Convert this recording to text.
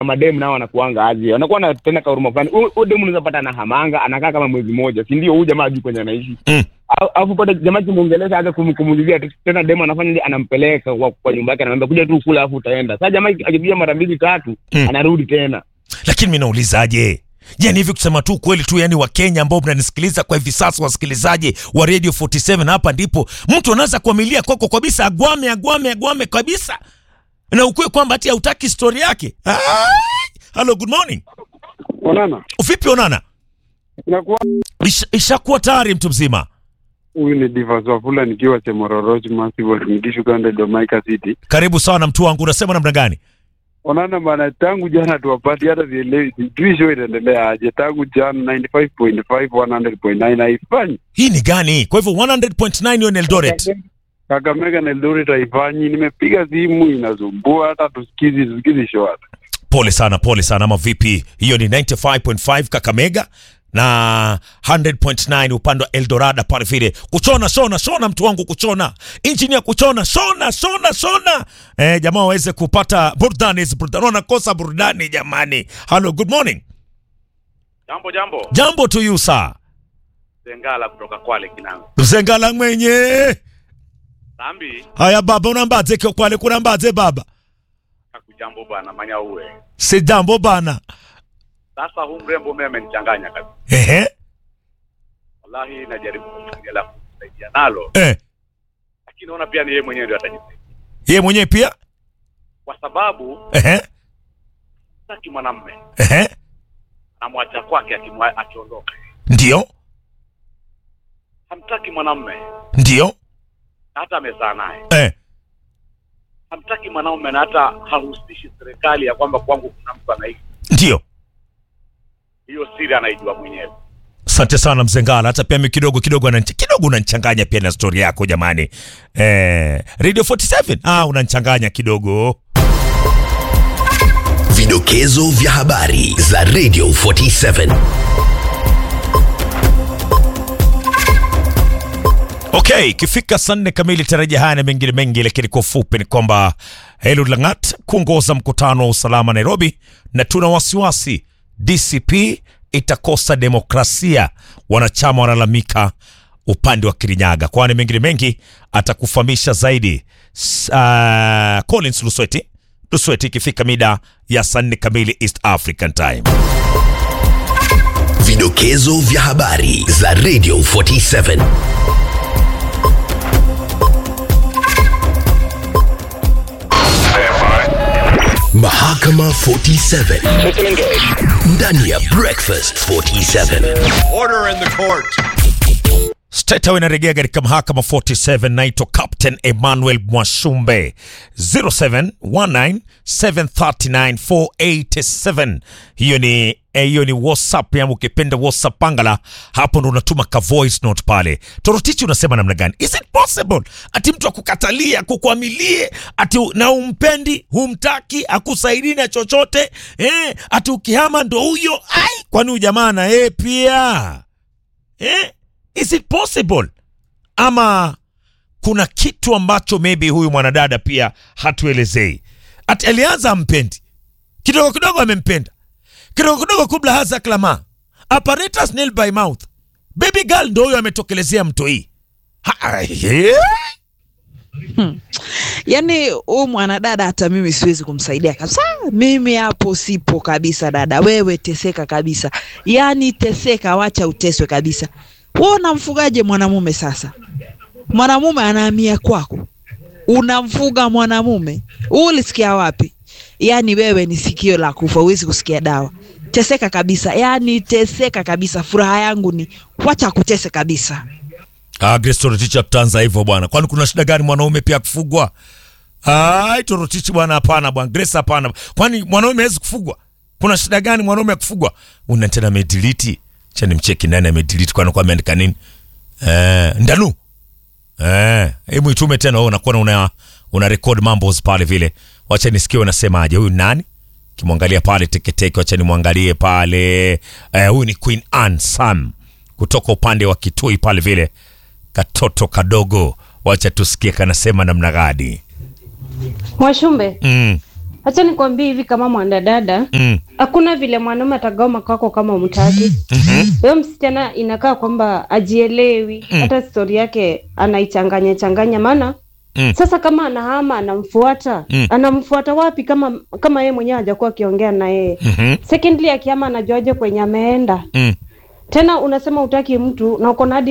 mademu nao wanakuanga aje wanakuwa na tena kahuruma fulani Huyu- huyu demu unaweza pata anahamanga anakaa kama mwezi mmoja si ndio huyu jamaa ajui kwenye anaishi Mm. Au- alafu pata jamaa kimuongelesha hata kum- kumulizia tu- tena demu anafanya nini anampeleka kwa, kwa nyumba yake anamwambia kuja tu kula alafu utaenda sasa jamaa akipiga mara mbili tatu Mm. anarudi tena lakini mi naulizaje yani hivi kusema tu kweli tu yani wakenya ambao mnanisikiliza kwa hivi sasa wasikilizaji wa radio 47 hapa ndipo mtu anaweza kuamilia kwako kabisa agwame agwame agwame kabisa na ukuwe kwamba hati hautaki stori yake Ai! hello good morning Onana, vipi onana inakuwa Isha- ishakuwa tayari mtu mzima huyu ni Divas Wafula nikiwa Chemororoch Massive nikishuka ndo Domaika City. karibu sana mtu wangu unasema namna gani Onana bana, tangu jana tuwapati, hata sielewi, sijui show itaendelea aje. Tangu jana 95.5 100.9 haifanyi. hii ni gani kwa hivyo 100.9 hiyo ni eldoret Kakamega na Eldoret haifanyi. Nimepiga simu inasumbua, hata tusikizi tusikizi show hata. pole sana pole sana ama vipi hiyo ni 95.5 kakamega na 100.9 upande wa eldorada pale vile kuchona shona shona mtu wangu kuchona injini ya kuchona shona shona shona eh, jamaa waweze kupata burudani hizi burudani wanakosa burudani jamani hello good morning Jambo jambo, jambo to you sir Zengala kutoka Kwale Kinango. mzengala mwenye Sambi haya baba unambaze kio kwale kunambaze baba hakujambo bwana, manya uwe si jambo bana sasa. Huu mrembo mimi amenichanganya kabisa, ehe wallahi. Najaribu kufikiria la kumsaidia nalo, eh lakini naona pia ni yeye mwenyewe ndio atajisaidia, ye mwenyewe pia kwa sababu ehe saki mwanamme ehe anamwacha kwake akimwa- akiondoka, ndio hamtaki mwanamme ndio na hata amezaa naye, eh hamtaki mwanaume na hata hahusishi serikali ya kwamba kwangu kuna mtu anaishi. ndio Hiyo siri anaijua mwenyewe. Asante sana Mzengala, hata pia mi kidogo kidogo ananch- kidogo unanichanganya pia na stori yako jamani. Eh, Radio 47 ah, unanichanganya kidogo. Vidokezo vya habari za Radio 47. Okay, ikifika saa nne kamili tarajia haya na mengine mengi, lakini kwa ufupi ni kwamba Eliud Langat kuongoza mkutano wa usalama Nairobi, na tuna wasiwasi DCP itakosa demokrasia, wanachama wanalalamika upande wa Kirinyaga. Kwani mengine mengi atakufahamisha zaidi S- uh, Collins Lusweti Lusweti ikifika mida ya saa nne kamili East African Time. Vidokezo vya habari za Radio 47. Mahakama 47 ndani ya Breakfast 47. State House inarejea katika mahakama 47. Naitwa Captain Emmanuel Mwashumbe 0719739487. Hiyo ni eh, hiyo ni WhatsApp yangu, ukipenda WhatsApp pangala hapo, ndo unatuma ka voice note pale. Torotichi, unasema namna gani? Is it possible ati mtu akukatalie akukwamilie ati u- na umpendi humtaki akusaidii na chochote eh, ati ukihama ndo huyo ai, kwani huyu jamaa na yeye pia eh? Is it possible? Ama kuna kitu ambacho maybe huyu mwanadada pia hatuelezei. Ati alianza ampendi kidogo kidogo, amempenda kidogo kidogo, kubla haza klama apparatus nail by mouth. Baby girl ndo huyo ametokelezea mto hii Ha- eh? Yaani huyu mwanadada hata mimi siwezi kumsaidia kabisa. Mimi hapo sipo kabisa, dada. Wewe teseka kabisa, yaani teseka, wacha uteswe kabisa. Wewe unamfugaje mwanamume sasa? Mwanamume anahamia kwako, unamfuga mwanamume. Wewe ulisikia wapi? Yaani wewe ni sikio la kufa, huwezi kusikia dawa. Teseka kabisa, yaani teseka kabisa. Furaha yangu ni wacha kutese kabisa. Ah, Grace Torotichi hatutanza hivyo bwana. Kwani kuna shida gani mwanaume pia kufugwa? Ai, Torotichi bwana, hapana bwana. Grace hapana. Kwani mwanaume hawezi kufugwa? Kuna shida gani mwanaume kufugwa? Una tena amedelete. Cha nimcheki nani amedelete kwani kwa ameandika nini? Eh, Ndanu. Eh, hebu itume tena wewe unakuwa una una record mambo pale vile. Wacha nisikie unasemaje. Huyu nani? Kimwangalia pale teketeke, wacha nimwangalie pale. Eh, huyu ni Queen Anne Sam kutoka upande wa Kitui pale vile katoto kadogo, wacha tusikie kanasema namna gani. Mwashumbe, Mm. Acha nikwambie hivi kama mwanadada, Mm. hakuna vile mwanaume atagoma kwako kama umtaki. Huyo msichana inakaa kwamba ajielewi, hata stori yake anaichanganya changanya, maana Mm. sasa kama anahama anamfuata Mm. anamfuata wapi kama kama yeye mwenyewe hajakuwa akiongea na yeye Mhm. secondly akihama anajuaje kwenye ameenda Mm. tena unasema utaki mtu na uko na hadi